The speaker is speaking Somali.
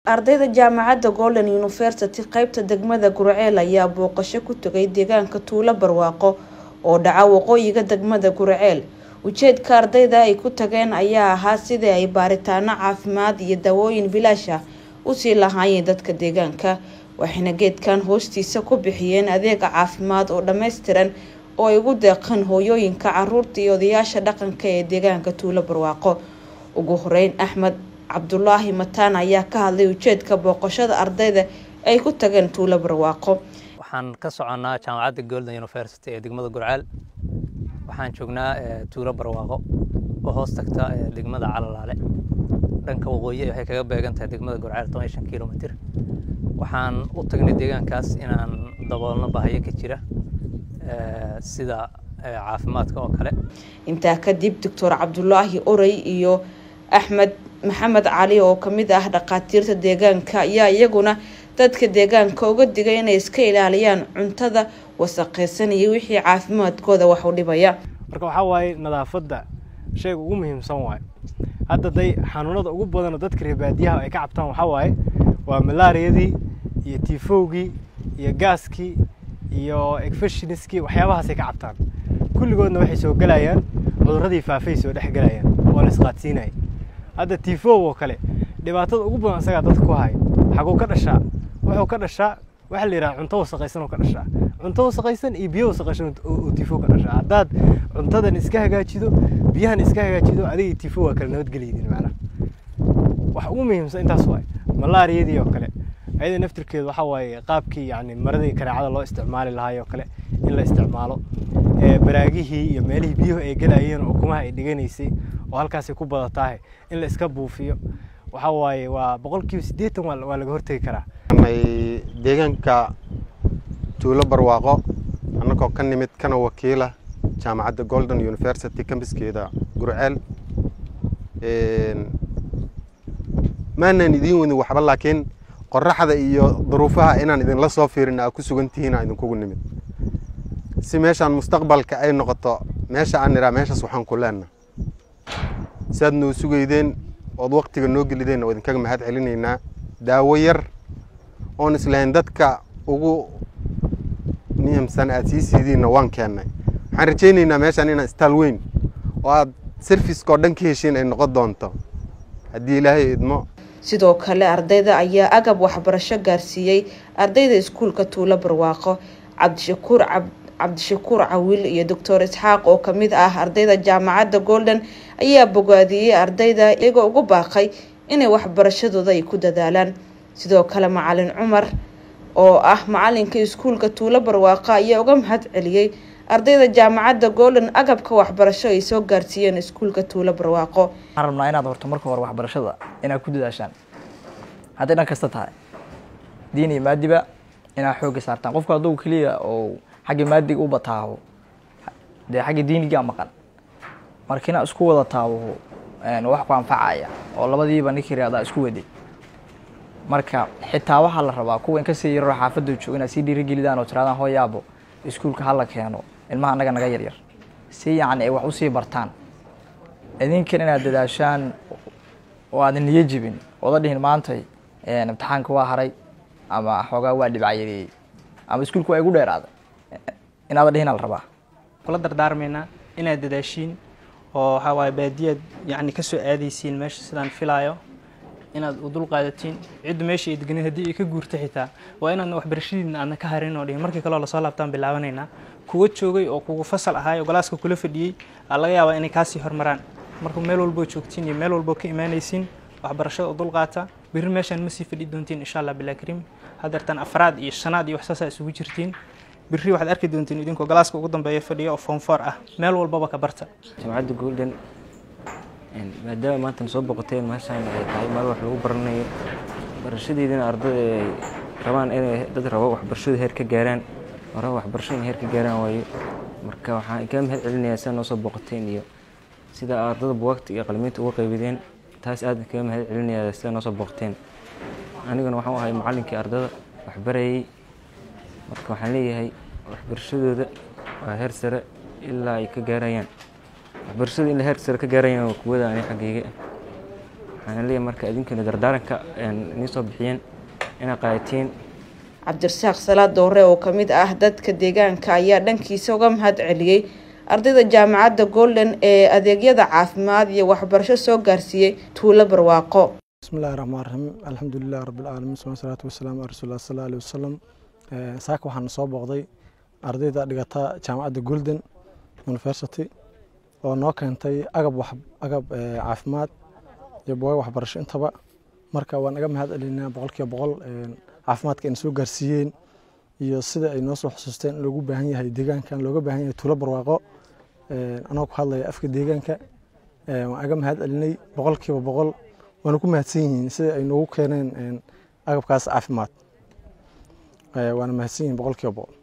ardayda jaamacadda golden university qeybta degmada gurceel ayaa booqasho ku tagay deegaanka tuulo barwaaqo oo dhaca waqooyiga degmada gurceel ujeedka ardayda ay ku tageen ayaa ahaa sidii ay baaritaano caafimaad iyo dawooyin bilaash ah usii lahaayeen dadka deegaanka waxayna geedkan hoostiisa ku bixiyeen adeega caafimaad oo dhammaystiran oo ay ugu deeqeen hooyooyinka caruurta iyo odayaasha dhaqanka ee deegaanka tuulo barwaaqo ugu horeyn axmed cabdulaahi mataan ayaa ka hadlay ujeedka booqashada ardayda ay ku tageen tuulo barwaaqo waxaan ka soconnaa jaamacadda golden university ee degmada gurceel waxaan joognaa tuulo barwaaqo oo hoos tagta degmada calalaale dhanka waqooyi waxay kaga beegan tahay degmada gurceel toban shan kilomitr waxaan u tagnay deegaankaas inaan daboolno bahayo ka jira sida caafimaadka oo kale intaa kadib doctor cabdulaahi orey iyo axmed maxamed cali oo kamid ah dhakhaatiirta deegaanka ayaa iyaguna dadka deegaanka uga digay inay iska ilaaliyaan cuntada wasaqeysan iyo wixii caafimaadkooda wax u dhibaya marka waxaa waaye nadaafadda shayga ugu muhiimsan waayo hadda day xanuunada ugu badanoo dadka reebaadiyaha ay ka cabtaan waxaa waaye waa malaariyadii iyo tifowgii iyo gaaskii iyo egfashiniskii waxyaabahaasay ka cabtaan kulligoodna waxay soo gelayaan cudurradii faafay soo dhex gelayaan oo la isqaadsiinaya hadda tifow oo kale dhibaatada ugu badan isagaa dadka ku haya xaguu ka dhashaa wuxuu ka dhashaa waxaa la yidhaha cunto wasaqaysan oo ka dhashaa cunto wasaqaysan iyo biyo wasaqaysan oo tifo ka dhashaa haddaad cuntadan iska hagaajido biyahan iska hagaajido adiga tifo waa kala nabadgelyidin macnaha wax ugu muhiimsan intaas waaye malaariyadii oo kale ayada naftirkeedu waxaa waaye qaabkii yani maradii kareecada loo isticmaali lahaay oo kale in la isticmaalo baraagihii iyo meelihii biyuhu ay gelayeen oo ukumaha ay dhiganaysay oo halkaasay ku badatahay in la iska buufiyo waxaa waaye waa boqolkiiba siddeetan waa laga hortegi karaa deegaanka tuulo barwaaqo annagoo ka nimid kana wakiila jaamacadda golden university kambiskeeda gurceel maanan idiin wadin waxba laakiin qoraxda iyo duruufaha inaan idinla soo fiirin aa ku sugan tihiin aa idinkugu nimid si meeshaan mustaqbalka ay noqoto meesha aan nidhaa meeshaas waxaan ku leenna siaad noo sugaydeen ood waktiga noo gelideenna waa idinkaga mahad celinaynaa daawo yar oon islahayn dadka ugu muhiimsan aad sii siidiinna waan keennay waxaan rajaynaynaa meeshaan inaan istaal weyn oo aad serviskao dhan ka heshiin ay noqon doonto haddii ilaahay idmo sidoo kale ardayda ayaa agab waxbarasho gaarsiiyey ardayda iskuulka tuulo barwaaqo cabdishakuur cabdishakuur cawiil iyo doctor isxaaq oo kamid ah ardayda jaamacadda golden ayaa bogaadiyey ardayda iyagoo ugu baaqay inay waxbarashadooda ay ku dadaalaan sidoo kale macalin cumar oo ah macalinka iskuulka tuulo barwaaqo ayaa uga mahad celiyey ardayda jaamacadda golden agabka waxbarasho ay soo gaarsiiyeen iskuulka tuulo barwaaqo waxaan rabnaa inaad horto marka hore waxbarashada inaad ku dadaashaan hadday dhan kasta tahay diin iyo maadiba inaad xoogga saartaan qofku hadduu keliya oo xagga maadiga u bataaho dee xagga diinigaa maqan marka inaad isku wada taawo wax ku anfacaya oo labadiiba ninkii raadaa isku waday marka xitaa waxaa la rabaa kuwa in kasii yaroo xaafadda joogo inaad sii dhiirigelidaan oo tiraadaan hooyaabo iskuulka hala keeno ilmaha annaga naga yaryar si yacni ay wax usii bartaan idinkan inaad dadaashaan oo aadan niyo jibin ooda dhihin maantay imtixaanka waa haray ama xoogaa waa dhibcayareeyey ama iskuulka waa igu dheeraaday inaada dhihin la rabaa kula dardaarmaynaa inaad dadaashiin oo waxaa waaye baadiyaad yacni kasoo aadaysiin meesha sidaan filaayo inaad u dul qaadatiin cidda meesha ay deganid haddii ay ka guurta xitaa waa inaadna waxbarashadiina aadna ka harin oo dhihin markii kaleo lasoo laabtaan bilaabanaynaa kuwa joogay oo kugu fasal ahaay oo galaaska kula fadhiyey aa laga yaabaa inay kaasii hormaraan marka meel walboo joogtiin iyo meel walboo ka imaanaysiin waxbarashada u dul qaata berri meeshaan ma sii fadhi doontiin insha allah bilaa kariim hadeertan afraad iyo shanaad iyo waxsaasaa isugu jirtiin berri waxaad arki doontiin idinkoo galaaska ugu dambeeya fadhiya oo foomfoor ah meel walbaba ka barta jaamacadda golden maadaama maantana soo boqoteen meeshaan ay tahay meel wax lagu baranayo barashadeedina ardada ay rabaan inay dad rabo waxbarashada heer ka gaaraan rabo waxbarasho inay heer ka gaaraan waayo marka waxaan kaa mahad celinayaa sidaa noo soo boqoteen iyo sida ardada buwaagta iyo qalimiinta uga qaybideen taas aad kaga mahad celinayaa sida noo soo boqoteen aniguna waxaan ahay macallinkii ardada waxbarayay marka waxaan leeyahay waxbarashadooda waa heer sare ilaa ay ka gaarayaan waxbarashada in la heer sare ka gaarayaan waa kuwada ani xaggayga waxaana leeyahay marka idinkana dardaaranka nii soo bixiyeen inaad qaadatiin cabdirasaaq salaad doore oo kamid ah dadka deegaanka ayaa dhankiisa uga mahad celiyey ardayda jaamacadda golden ee adeegyada caafimaad iyo waxbarasho soo gaarsiiyey tuulo barwaaqo bismillahi raxmaan raxiim alxamdulilahi rabbilcaalamiin suma salaatu wasalaamu ala rasuulillah sala alih wasalam saaka waxaana soo booqday ardayda dhigata jaamacadda golden university oo noo keentay agab wax agab caafimaad iyo booga waxbarasho intaba marka waan naga mahad celinaa boqolkiiba boqol caafimaadka ayna soo gaarsiiyeen iyo sida ay noo soo xusuusteen in loogu baahan yahay deegaankan looga baahan yahay tuulo barwaaqo anoo ku hadlaya afka deegaanka waan aga mahad celinay boqolkiiba boqol waana ku mahadsan yihiin sida ay noogu keeneen agabkaas caafimaad waana mahadsan yihiin boqolkiiba boqol